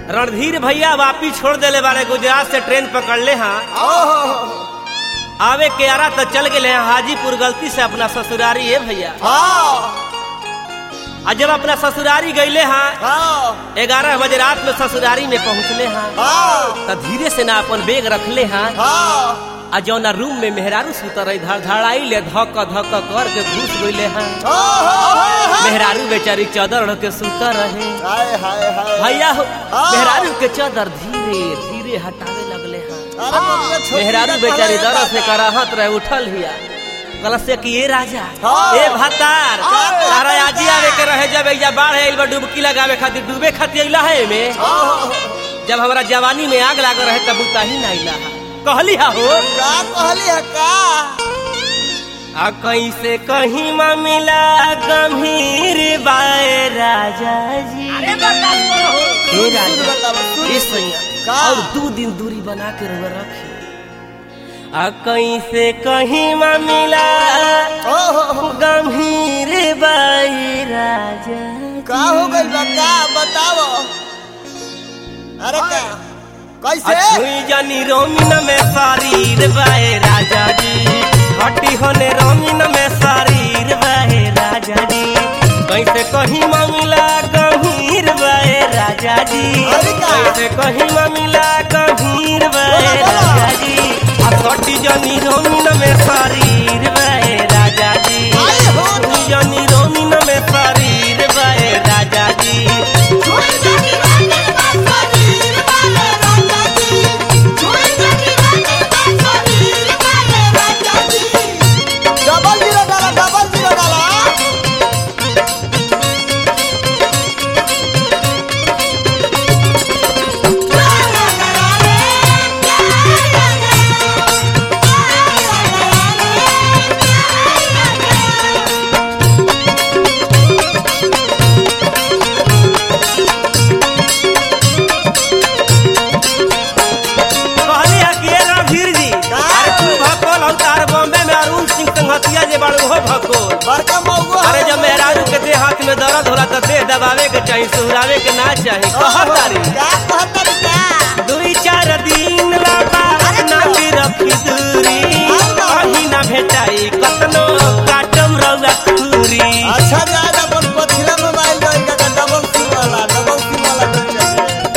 रणधीर भैया वापी छोड़ देले बारे गुजरात से ट्रेन पकड़ ले हाँ ओहो आवे के आरा तो चल गए हैं हाजीपुर गलती से अपना ससुरारी है भैया हाँ आ जब अपना ससुरारी गईले हाँ हाँ ग्यारह बजे रात में ससुरारी में पहुँचले हाँ हाँ तो धीरे से ना अपन बेग रखले हाँ हाँ आ जौना रूम में मेहरारू सुतर रही धड़ धड़ाई ले धक धक कर के घुस गईले हाँ ओहो मेहरारू बेचारी चादर ओढ़ के सुतर रहे हाय हाय हाय भैया हो हाँ। मेहरारू के चादर धीरे धीरे हटावे लगले हाँ अरे मम्मी छोटी मेहरारू का बेचारी कहले दरद से दादा। कराहत रहे उठल हिया कलश से कि ए राजा हाँ। ए भतार हाँ। तारा आजी आवे के रहे जब एजा बाढ़ आइल बा डुबकी लगावे खातिर डूबे खातिर अइला है में ओहो जब हमरा जवानी में आग लाग रहे तब उताही ना अइला हा कहली हा हो का कहली है का आ कैसे कहीं मिला गंभीर बाए राजा जी अरे बर्दाश्त करो हे राजा बताओ ए सैया का? और दो दिन दूरी बना के रह रखी आ कैसे कहीं मिला ओहो गंभीर बाई राजा का हो गइल बा का बताओ अरे का कैसे अछुई जानी रोमिन में शरीर बाए राजा जी हटी होने रोमिन में शरीर बाए राजा जी कैसे कहीं मामला गंभीर बाए राजा जी अरे का? कैसे कहीं मामला गंभीर बाए बोला, बोला। राजा जी आ हटी जानी रोमिन में शरीर बाए राजा जी आए हो तो। हटी जानी रोमिन में शरीर बाए राजा जी डबल जीरो डाला डबल जीरो डाला कहली है कि ये रणधीर जी का? अरे तू भकोल हो तार बॉम्बे में अरुण सिंह संगतिया जे बाड़ू हो भकोल बड़का मौगो अरे जब मेहरारू के देह हाथ में दर्द होला तो देह दबावे के चाहिए सुहरावे के ना चाहिए कहत तारी का कहत का दुई चार दिन लाबा ना भी रखी दूरी कहीं ना भेटाई कतनो काटम रउआ खूरी अच्छा जाए अपन पछिला मोबाइल जोइन का डबल सिम वाला डबल सिम वाला जोइन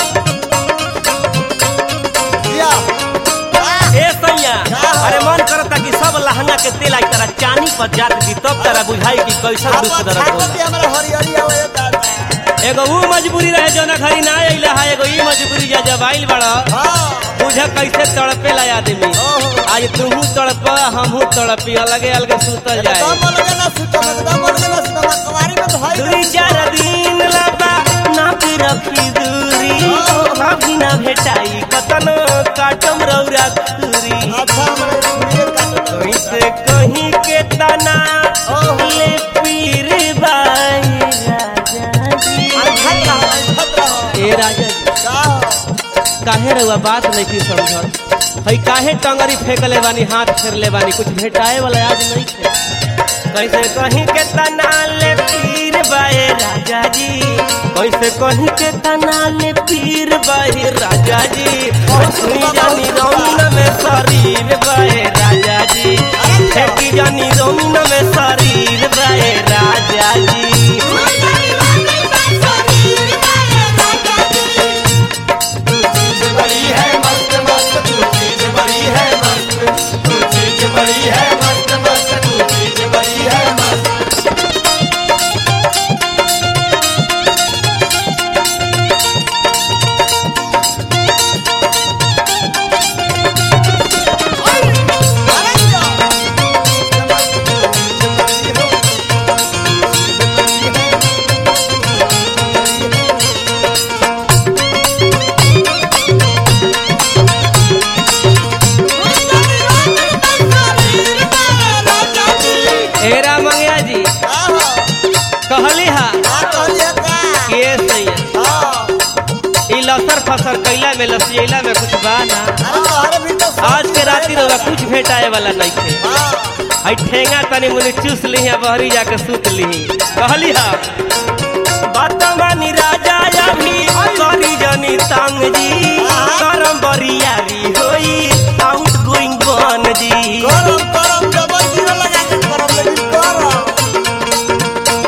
या ए सैया का? अरे मन करता कि सब लहंगा के तेल आई तरह चानी पर जात दी तब तरह बुझाई कि कैसा दुख अपन दर्द होला छाती हमरा हरियरी आवे दादा एगो वो मजबूरी रहे जौना घरी ना अइला है एगो ई मजबूरी जा जब आइल बड़ा हां बुझा कैसे तड़पे ला आदमी ओहो। आज तुमहू तड़प हमहू तड़पी अलगे अलगे सुतल जाए दम लगे ना सुतम दम लगे ना सुतम कवारी में धोई दूरी चार दिन लबा ना भी रखी दूरी कभी ना भेटाई कतनो काटम रौरा दूरी अच्छा हमरे सुनिए का कैसे कहीं के तना ओहो। ले पीर बाई राजा जी खत रहो खत रहो ए राजा जी का काहे रहुआ बात नहीं की समझत हई काहे टंगरी फेंकले बानी हाथ फेरले बानी कुछ भेटाए वाला आज नहीं थे कैसे कहीं के तना ले पीर बाए राजा जी कैसे कहीं के तना ले पीर बाए राजा जी सुनी जानी रौन में शरीर बाए राजा जी फेंकी जानी रौन में शरीर बाए राजा जी बड़ी है मस्त मस्त तू चीज बड़ी है मस्त तू चीज बड़ी है मस्त मस्त तू चीज बड़ी है मस्त अरे क्या एरा मंगया जी कहली हा के सैया ई लसर फसर कैला में लसियला में कुछ बा ना आज के राती रउआ कुछ भेटाए वाला नहीं थे आई ठेंगा तनी मुनी चूस ली है बहरी जाके सूत ली कहली हा बात मानी राजा अभी करी जानी तंग जी करम बरियारी होई आउट गोइंग बन जी गरम गरम डबल जीरो लगा के गरम लेकिन गरम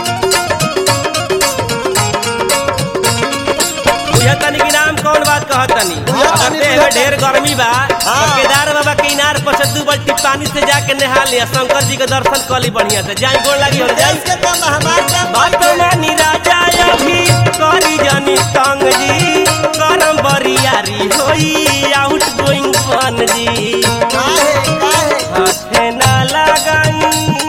बुझा तनी की नाम कौन बात कहत तनी बुझा अगर तनी, देह बुझा में ढेर गर्मी बा हाँ। तो केदार बाबा के इनार पर से दू बाल्टी पानी से जाके नहा लिया शंकर जी के दर्शन कर ली बढ़िया से जाई गोड़ लगी हो जाई देश के काम हमार काम वर्तमानी राजा अभी करी जानी तंग जी करम बरियारी होई आउट गोइंग बन जी काहे काहे हाथे ना लगाई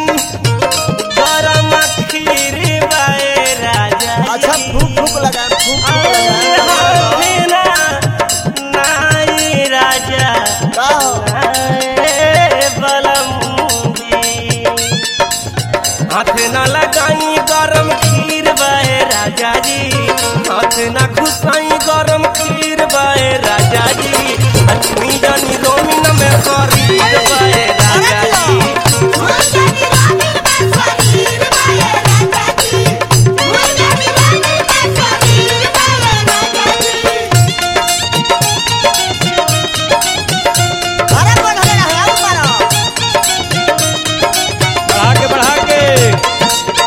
गरम खीर बाए राजा अच्छा फूक फूक लगा फूक फूक लगा हाथे ना नाई राजा का हो नाए बलमुंगी हाथ न लगाई गरम खीर बाए राजा जी हाथ न घुसाई गरम खीर बाए राजा जी लक्ष्मी जानी रोमिन में करी बाए राजा जी अरे बढ़ गया है अब मारो बढ़ा के बढ़ा के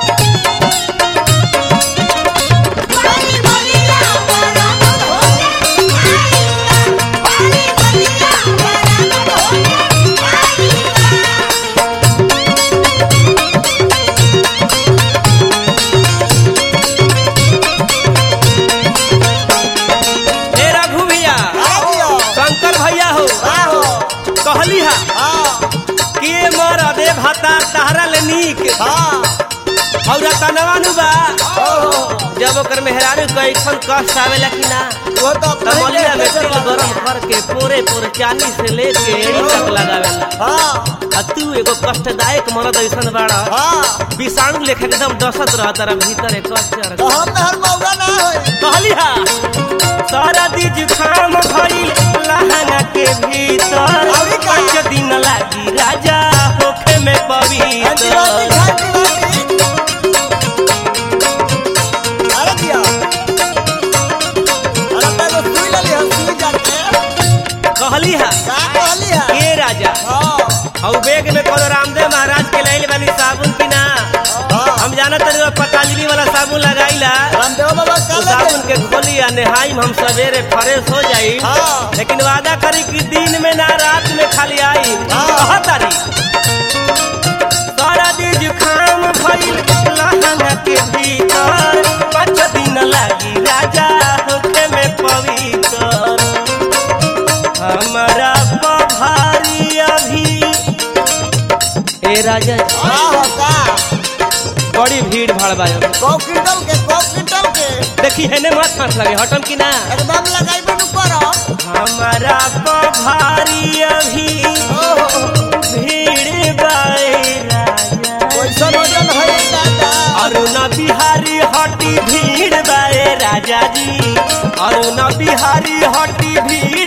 हे रघु भैया अरे दियो शंकर भैया हो का हो कहली हा हां के मर दे भाता तहरा ले नीक हां और तनवानु बा ओहो जब ओकर मेहरारू कैसन कष्ट आवेला कि ना वो तो अपने ही तमलिया में देश तेल में गरम करके पूरे पूरे चाली से लेके एड़ी तक लगावेला हां आ तू एगो कष्टदायक मरद ऐसन बाड़ा हां विषाणु लेखा एकदम डसत रह तारा भीतर एक कष्ट तो हम में हर मौका ना होई कहली हा सारा दी जुखाम भइल लहंगा के भीतर अरे का? पाँच दिन लागी राजा होखे में अंटी पवित्र बाटी घंटी बाटी अरे दियो अरे मैं तो सुई ले लिया सुई जाके कहली हा का कहली है ए राजा हां और बैग में कौन रामदेव महाराज के लाइल बानी साबुन की ना हां हम जानत रही पतंजलि वाला साबुन लगाईला रामदेव बाबा तो का साबुन लगे के खोली आ नहाई हम सवेरे फ्रेश हो जाई हाँ। लेकिन वादा करी कि दिन में ना रात में खाली आई हाँ। कहा तारी सारा दिन जुखाम भइल लहंगा के भीतर पाँच दिन लागी राजा होखे में पवित्र हमारा पभारी अभी ए राजा जी, हां हो का बड़ी भीड़ भाड़ बा अब। कौ क्विंटल के कौ क्विंटल के देखी हेने मत हाथ लगे हटम की ना एकदम लगाई बनु करो हमारा पभारी अभी ओहो भीड़ बाए राजा कैसन वजन है दादा अरुण बिहारी हटी भीड़ बाए राजा जी अरुण बिहारी हटी भीड़